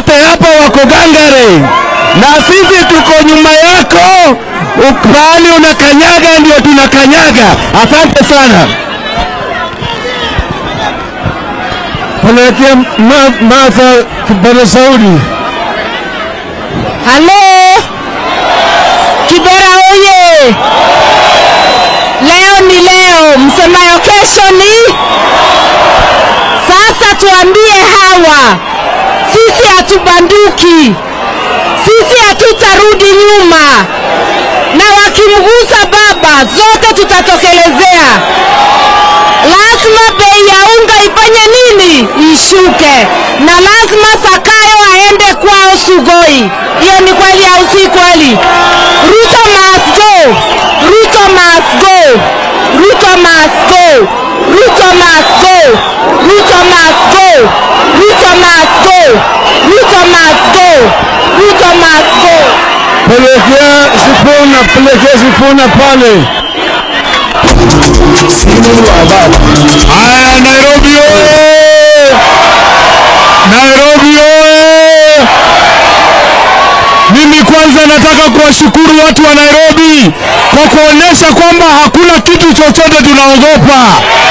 wote hapa wako gangare, na sisi tuko nyuma yako. Pahali unakanyaga ndio tunakanyaga. Asante sana. Pelekea Martha kipaza sauti. Halo Kibera oye! Leo ni leo, msemayo kesho ni sasa. Tuambie hawa, sisi hatubanduki, sisi hatutarudi nyuma, na wakimgusa baba zote tutatokelezea. Lazima bei ya unga ifanye nini? Ishuke, na lazima Sakayo aende kwao Sugoi. Hiyo ni kweli au si kweli? Ruto must go, Ruto must go, Ruto must go, Ruto must go, Ruto must go, Ruto must go, Ruto must go, Ruto must go. Pelekea Sifuna, pelekea Sifuna pale. Haya, Nairobi oye! Nairobi oye! Mimi kwanza nataka kuwashukuru watu wa Nairobi kwa kuonyesha kwamba hakuna kitu chochote tunaogopa.